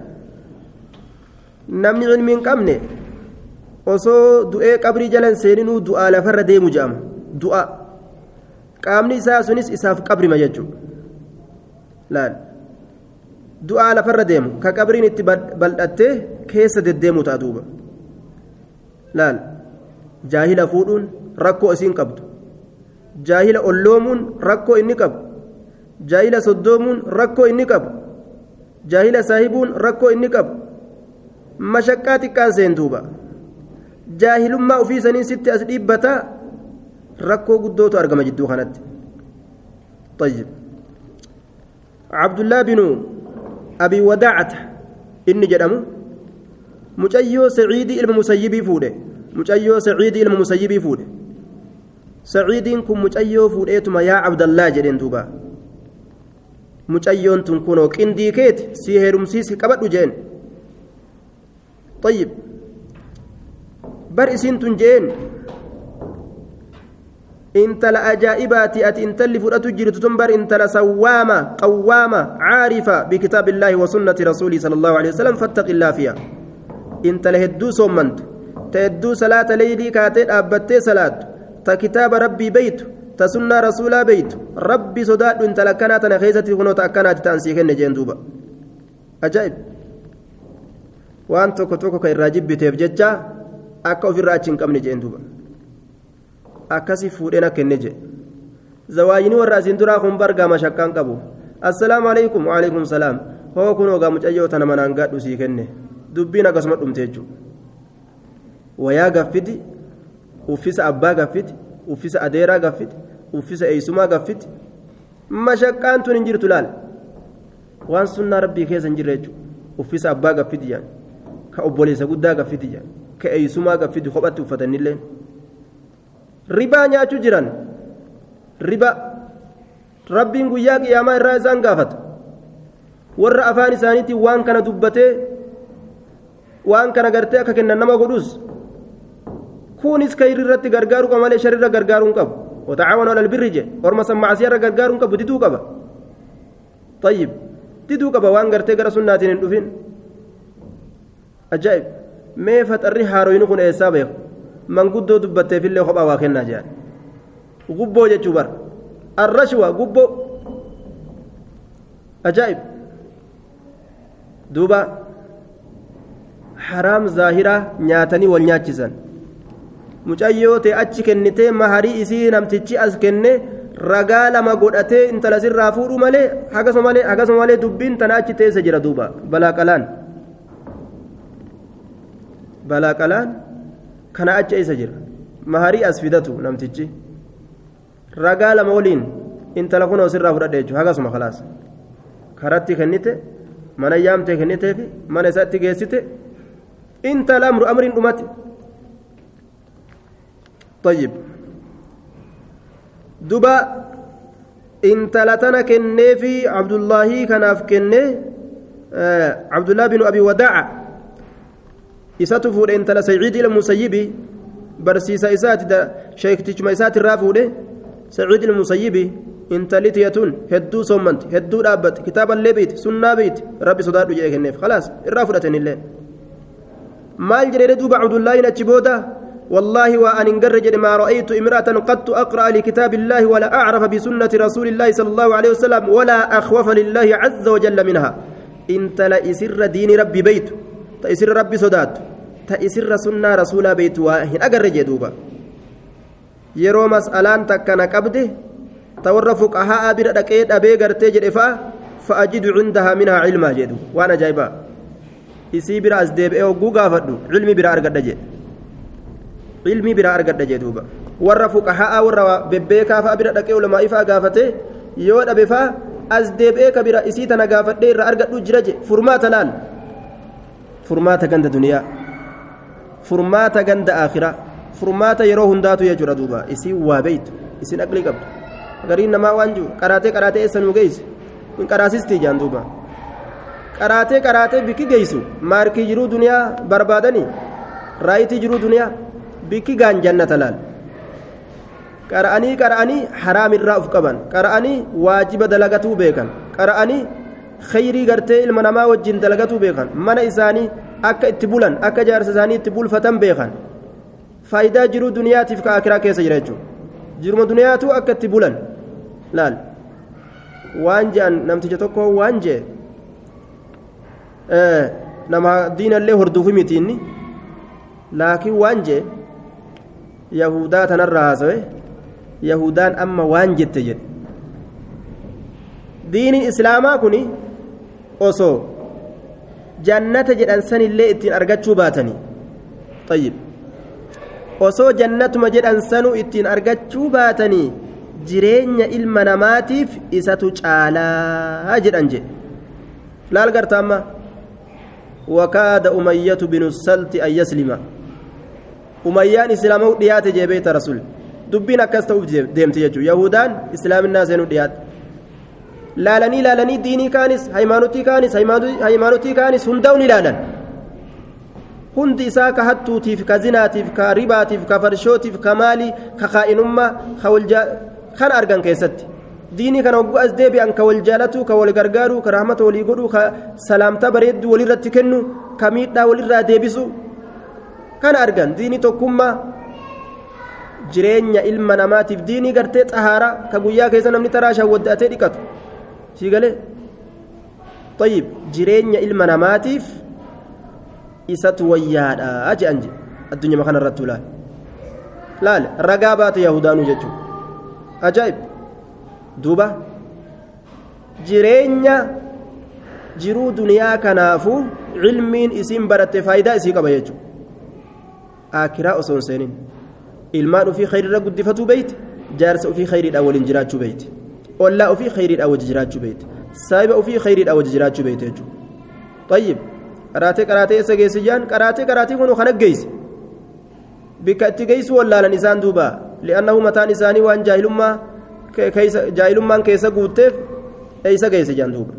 نمني علم قمني osoo du'ee qabrii jalan seeninuu du'aa lafarra deemu jedhama du'a qaamni isaa sunis isaaf qabrima jechuudha laal du'aa lafarra deemu ka qabriin itti bal'attee keessa deddeemu ta'a duuba laal jaahila fuudhuun rakkoo isiin qabdu jaahila olloomuun rakkoo inni qabu jaahila soddoomuun rakkoo inni qabu jaahila saahibuun rakkoo inni qabu mashaqqaa xiqqaan seentuuba jaahilummaa ofii sanii sitti as dhiibbata rakkoo guddootu argama jidduu kanatti طيب عبد الله بن أبي وداعة إني جدمو مجيو سعيدي المسيبي فوده مجيو سعيدي المسيبي فوده سعيدين كن مجيو فوديتما يا عبد الله جدين دوبا mucayyoon tun kunoo qindii keeti si heerumsiisi qabadhu jeen طيب bar isiin tun jeen intala ajaa'ibaati ati intalli fudhatu jirtu tun bar intala sawwaama qawwaama caarifa bikitaabi illaahi wa sunnati rasuulii sala allahu alehi wasalam fattaqi illaa fiha intala hedduu soommantu ta hedduu salaata leeylii kaatee dhaabbattee salaattu ta kitaaba rabbii beeytu ta sunnaa rasuulaa beeytu rabbi sodaadhu intala akkanaa tana keessatti kunoota akkanaati ta'an sii kenne jeen duuba ajaa'ib waan tokko tokko ka irraa jibbiteef jecha akka ofirraa achi hin qabne jeen duuba akkasii fuudheen akka kenne jee zawaayinii warra asiin duraa kun bargaa mashakkaan qabu assalaamu alaikum waalaikum salaam hoo kun ogaa mucayyoo tana manaan gaadhu sii kenne dubbiin akkasuma dhumte jechuudha wayaa gaffiti uffisa abbaa gaffiti uffisa adeeraa gaffiti uffisa eeysumaa gaffiti mashaqqaan tun hin jirtu laal waan sunnaa rabbii keessa hin jirre jechuudha uffisa abbaa gaffiti jaan ka obboleessa guddaa gaffiti jaan ka eeysumaa gaffiti kophatti uffatanillee ribaa nyaachuu jiran riba rabbiin guyyaa qiyaamaa irraa isaan gaafata warra afaan isaaniitiin waan kana dubbatee waan kana gartee akka kennan nama godhus kunis kayri irratti gargaaruu qaba malee sharirra gargaaruu hin qabu وتعاونوا على البر جه ورما سمع سيارة غرغارون كبو ديدو كبا طيب ديدو كبا وان غرتي غرا سناتين ندفين أجائب ما فتري هاروين كون إيسا بيخ من قدو دبتي في اللي خبا واخنا جان غبو جتشو بر الرشوة غبو أجائب دوبا حرام ظاهرة نياتني والنياتشسن mucayyoo ta'e achi kennitee maharii isii namtichi as kenne ragaa lama godhatee intala sirraa fuudhu malee hagasuma malee hagasuma malee dubbiin tana achi teessa jira duuba balaaqalaan balaaqalaan kana achi eessa jira maharii as fidatu namtichi ragaa lama waliin intala kunoo sirraa fudhadhe jechuudha hagasuma khalaas karatti kennite mana yaamtee kenniteefi mana isaatti geessite intala amru amriin dhumate. طيب دبا انتلتنا كني في عبد الله كناف كني آه عبد الله بن ابي وداع يساتفور انتل سعيد المسيبي برسيسا اسات شيخ تجمع اسات الرافود سعيد المسيبي انتلتيتون هدو صمنت هدو دابت كتاب الليبيت سنة بيت ربي صداد جاي كنيف خلاص الرافدة الليل مال جرير دوب عبد الله نتشبوده والله وأن انقرج ما رأيت امرأة قد أقرأ لكتاب الله ولا أعرف بسنة رسول الله صلى الله عليه وسلم ولا أخوف لله عز وجل منها انت لا إسر دين ربي بيت تأسر ربي صدات تأسر سنة رسول بيت واهن أقرج دوبا يرو مسألان تكنا قبده تور فقهاء بردكيت أبي قرتي جرفا فأجد عندها منها علما جدو وأنا جايبا إسي برا أزديب إيو قوقا فدو علمي برا أرقد جد ilmii biraa argadha jee duuba warra fuqahaa warra bebbeekaa fa'a bira dhaqee ulamaa ifaa gaafate yoo dhabe fa'a as deebi'ee ka bira isii tana gaafadhee irraa argadhu jira je furmaata laal furmaata ganda duniyaa furmaata ganda akhiraa furmaata yeroo hundaatu jechuudha duuba isii waa beeytu isin aqlii qabdu gariin namaa waan jiru qaraatee qaraatee eessa nuu geessu hin qaraasistii jaan duuba qaraatee qaraatee bikki geessu maarkii jiruu duniyaa barbaadanii raayitii jiruu duniyaa. bikki gaan jannata laal qara'anii qara'anii haraam irraa uf qaban qara'anii waajiba dalagatuu beekan qara'anii khayrii gartee ilma namaa wajjin dalagatuu beekan mana isaanii akka itti bulan akka jaarsa isaanii itti bulfatan beekan faayidaa jiruu duniyaatiif ka akiraa keessa jira jechuudha jiruma duniyaatu akka itti bulan laal waan je'an namticha tokko waan je'e nama diinallee horduufi mitiinni laakiin waan je'e yahudaa tanarraa haasawe yahudaan amma waan jette jedhe diiniin islaamaa kun osoo jannata jedhan sanillee ittiin argachuu baatanii tayyib osoo jannatuma jedhan sanuu ittiin argachuu baatanii jireenya ilma namaatiif isatu caalaa jedhan jedhe laal garta amma wakaada umayyatu binu salti an yaslima umayyaan islaamuu dhiyaate jee beeyta rasul dubbiin akkas ta'uuf deemte jechuudha yahudaan islaaminaa seenuu dhiyaate laalanii laalanii diinii kaanis haymaanutii kaanis haymaanutii kaanis hundaa'uun ilaalan hundi isaa ka hattuutiif ka zinaatiif ka ribaatiif ka farshootiif ka maalii ka kaa'inummaa ka waljaa kan argan keessatti diinii kana hogguu as deebi'an ka wal jaalatuu ka wal gargaaruu ka rahmata walii godhuu ka salaamtaa bareedduu walirratti kennu ka miidhaa walirraa deebisu kana argan diinii tokkummaa jireenya ilma namaatiif diinii gartee xahaaraa ka guyyaa keessa namni taraa shawwaddaatee dhiqatu sii galee طيب jireenya ilma namaatiif isatu wayyaadha jedhan je addunyaa kana irratti laal laal ragaa baate yahudaanuu jechuun ajaa'ib duuba jireenya jiruu duniyaa kanaafuu cilmiin isiin baratte faayidaa isii qaba jechuudha akiraa osoo hin seenin ilmaan ofii khayriirra guddifatuu beeyte jaarsa ofii khayriidhaan waliin jiraachuu beeyte ollaa ofii khayriidhaan wajji jiraachuu beeyte saahiba ofii khayriidhaan wajji jiraachuu beeyte jechuudha tayyib qaraatee qaraatee eessa geessi jaan qaraatee qaraatee kun kan aggeessi bikka itti geessu wallaalan isaan duuba li'annahu mataan isaanii waan jaahilummaa jaahilummaan keessa guutteef eeysa geesse jaan duuba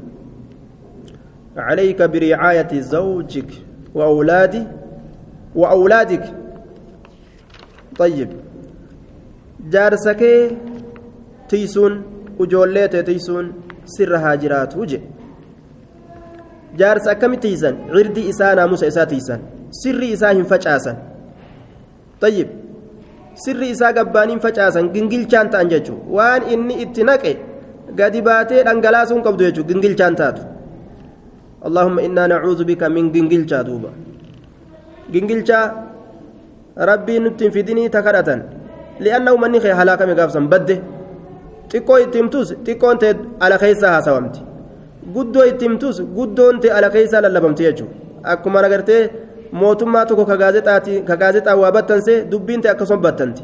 عليك برعاية زوجك وأولادي وأولادك طيب جارسك تيسون وجوليت تيسون سر هاجرات وجه jaarsa akkami tiisan cirdi isaa naamusa isaa tiisan sirri isaa hin facaasan tayyib sirri isaa gabbaaniin facaasan gingilchaan ta'an jechuun waan inni itti naqe gadi baatee dhangalaasuun qabdu jechuun gingilchaan taatu allahumma innaa nacuudhu bika min gingilchaa duuba gingilchaa rabbiin nutti hin fidinii ta kadhatan li'anna uummanni kee halaakame gaafsan badde xiqqoo itti himtus xiqqoon ta'e ala keessaa haasawamti guddoo itti himtus guddoon ta'e ala keessaa lallabamti jechuudha akkuma agartee mootummaa tokko ka gaazexaa waa battansee dubbiin ta'e akkasuma battanti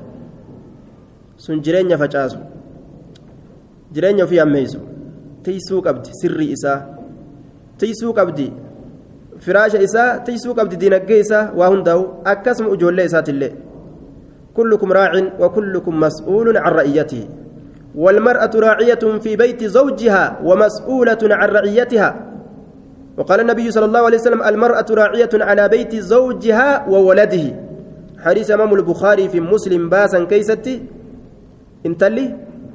sun jireenya facaasu jireenya ofii ammeessu tiisuu qabdi sirrii isaa tiisuu qabdi firaasha isaa tiisuu qabdi diinaggee isaa waa hundaa'u akkasuma ijoollee isaatillee kullukum raacin wa kullukum mas'uulun can ra'iyyatihi والمرأة راعية في بيت زوجها ومسؤولة عن رعيتها وقال النبي صلى الله عليه وسلم المرأة راعية على بيت زوجها وولده حديث أمام البخاري في مسلم باسا كيستي انتلي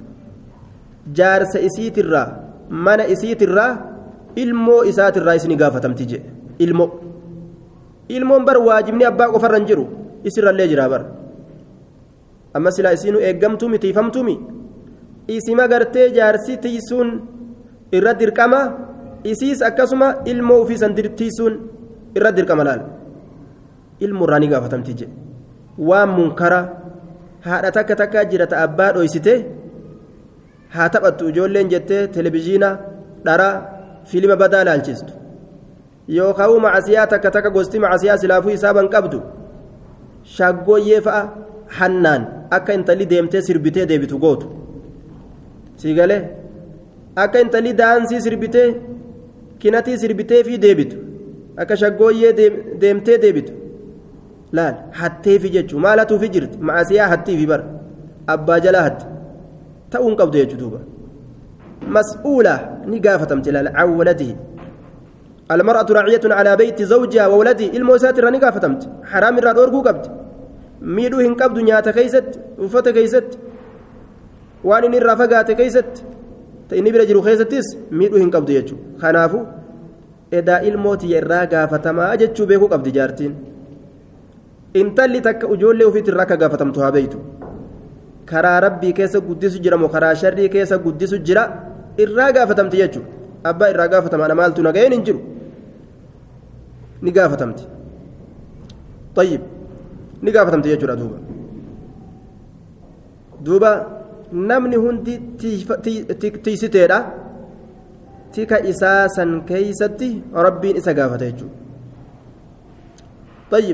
جارس إسيت الرا من إسيت الرا ilmoo isaati irraa isin gaafatamti je ilmo ilmoon bar waajibni abbaa qofarra hin jiru isirrallee jira bar amma silaa isiinu eeggamtuumi tiifamtuumi isima gartee jaarsi tiisuun irra dirqama isiis akkasuma ilmoo ofiisan tiisuun irra dirqama laal ilmoo irraa ni gaafatamti je waan munkara haadha takka takkaa jira ta abbaa dhoysite haa taphattu ijoolleen jettee televizhiina dharaa fiilima badaa laalchistu yookaan macasiyaa takka takka gosti macasiyaa silaafuu isaaban qabdu shaggooyyee fa'a hannaan akka intalli deemtee sirbitee deebitu gootu siigalee akka intalli daansii sirbitee kinatii sirbitee fi deebitu akka shaggooyyee deemtee deebitu laal hatteefi jechuun maal hatuufi jirti macasiyaa hattiifi bara abbaa jalaa hatti ta'uun qabdu jechuudha duuba. مسؤولة نقافة امتلال عن ولده المرأة راعية على بيت زوجها وولده الموسات نقافة امت حرام الراد أورقو قبد ميدو هن قبد نياتا كيست وفتا كيست وان إن الرافقات كيست تإني برجلو كيستيس ميدو هن قبد يجو خنافو إذا الموت يرى قافة ما أجتشو بيكو قبد جارتين intalli takka ijoollee ofiitti irraa akka gaafatamtu beeytu karaa rabbii keessa guddisu jira moo karaa sharrii keessa guddisu jira irraa gaafatamti jechuudha abbaa irraa gaafatamaadha maaltu nagayeen hin jiru ni gaafatamti tayyib ni gaafatamti jechuudha duuba duuba namni hundi tiisiteedha tika isaa san keeysatti rabbiin isa gaafata jechuudha tayyib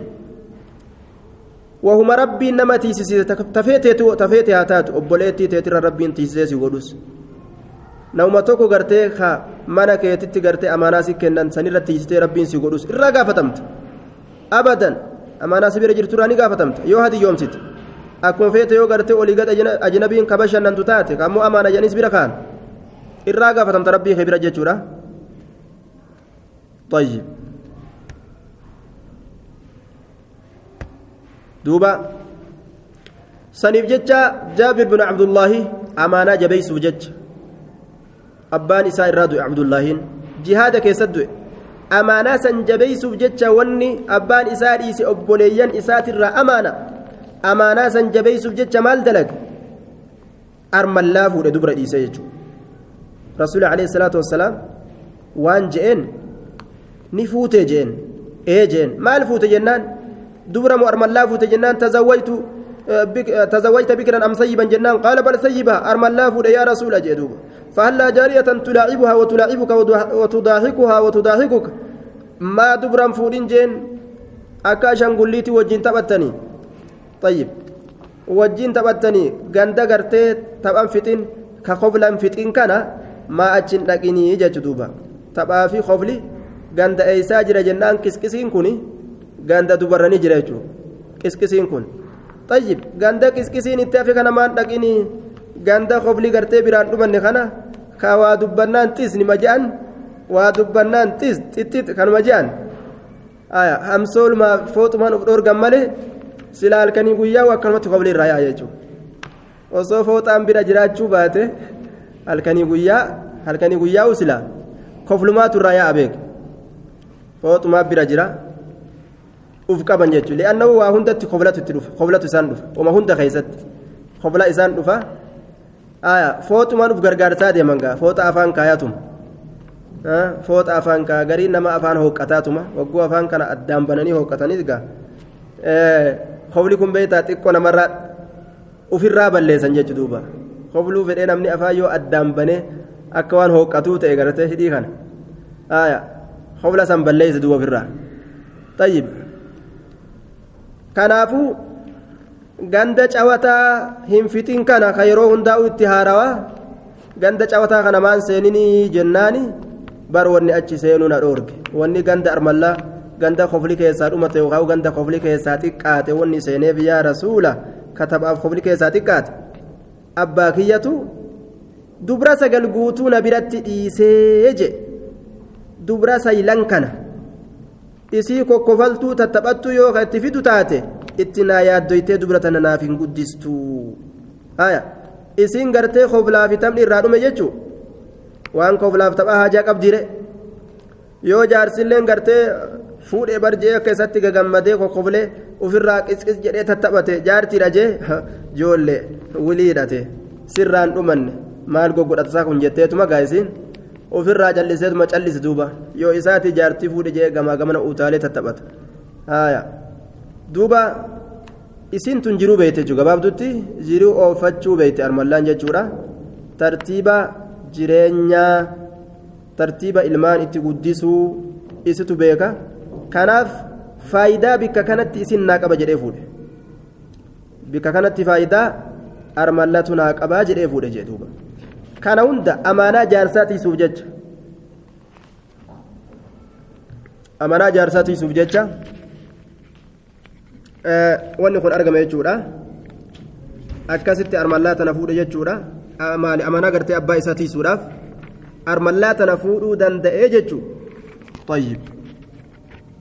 وهما ربي نما تيسيس تفيتي تفيتي هاتات obboleettii teetira rabbiin tiisisee si godhus nama tokko gartee ka mana keetitti gartee amaanaa si kennan sanirra tiisitee rabbiin si godhus irraa gaafatamta abadan amaanaa si bira jirturraa ni gaafatamta yoo hadi yoomsite akkuma feete yoo gartee olii gad ajnabiin ka bashannantu taate kammoo amaana janis bira kaan irraa gaafatamta rabbii kee bira jechuudha طيب دوبا سنيف جتشا جابر بن عبد الله أمانة جبيس جتش أبان إساء الرادو عبد الله جهاد كيسد amaanaa san jabeeysuuf jecha wanni abbaan isaa dhiise obboleeyyan isaatirraa amaana amaanaa san jabeeysuuf jecha maal dalag armallaa fuudhe dubra dhiise jechuudha rasuuli alayhi salaatu wassalaam waan je'een ni fuute je'een ee je'een maal fuute jennaan dubra moo armallaa fuute jennaan tazawwaytu تزوجت بكرا أم سيبا جنان قال بل سيبا أرمى الله فود يا رسول أجدوب فهلا جارية تلاعبها وتلاعبك وتضاحكها وتضاحكك ما دبرا فودين جين أكاشا قليتي وجين تبتني طيب وجين تبتني غندا غرتي تبان فتين كخفلا فتين كان ما أجن لكني جدوبا تبا في خفلي غندا إيسا جرى جنان كسكسين كوني غندا دبرني جرى كسكسين كوني طيب غندا كسكسين اتافي كان مان دقيني غندا خفلي غرتي بيران دبن خنا كوا دبنان تيس نمجان ودبنان تيس تيت كان مجان آية همسول ما فوت من أفدور جمالي سلا الكني قويا وكلمة خفلي الرايا يجو osoo fooxaan bira jiraachuu baate halkanii guyyaa halkanii guyyaa usila koflumaatu irraa yaa'a beek fooxumaa bira jira uf qaban jechuudha li'aannahu waa hundatti koblatu itti dhufa koblatu isaan dhufa uma hunda keessatti kobla isaan dhufa fooxumaan uf gargaarsaa deeman gaa fooxa afaan kaayatuma fooxa afaan kaa garii nama afaan hooqqataatuma wagguu afaan kana addaan bananii hooqqatanis gaa kobli kun beektaa xiqqoo namarraa ofirraa balleessan jechuudha duuba kobluu fedhee namni afaan yoo addaan banee akka waan hooqqatuu ta'e garatee hidhii kana kobla san balleessa duuba ofirraa tayyib kanaafuu ganda cawataa hin fixin kana ka yeroo hundaa'u itti haarawaa ganda cawataa kana maan seeninii jennaani bar wanni achi seenuu na dhoorge wanni ganda armallaa ganda kofli keessaa dhumate yookaan ganda kofli keessaa xiqqaate wanni seeneef yaa rasuula katabaaf kofli keessaa xiqqaate abbaa kiyyatu dubra sagal guutuu na biratti dhiisee je dubra saylan kana isii kokkofaltuu tattaphattuu yoo ka itti fidu taate itti naa yaaddoytee dubra tana naaf hin guddistu haya isiin gartee koflaaf taphni irraa dhume jechuu waan koflaaf taphaa haajaa qabdire yoo jaarsilleen gartee fuudhee barjee akka isatti gagammadee kokkoflee ofirraa qisqis jedhee tattaphate jaartiidha jee joollee wiliidhate sirraan dhumanne maal goggodhatasaa kun jetteetuma gaa'isiin ofirraa calliseetuma callisi duuba yoo isaati jaartii fuudhe jee gamaa gamana utaalee tattaphata haaya duuba isiin tun jiruu beeyte jechuudha gabaabdutti jiruu oofachuu beeyte armallaan jechuudha tartiiba jireenyaa tartiiba ilmaan itti guddisuu isitu beeka kanaaf faayidaa bikka kanatti isin naa qaba jedhee fuudhe bikka kanatti faayidaa armallatu naa qabaa jedhee fuudhe jee duuba kana hunda amaanaa jaarsaa tiisuuf jecha amaanaa jaarsaa tiisuuf jecha wanni kun argame jechuudha akkasitti armallaa tana fuudhe jechuudha maali amanaa gartee abbaa isaa tiisuudhaaf armallaa tana fuudhuu danda'ee jechuudha.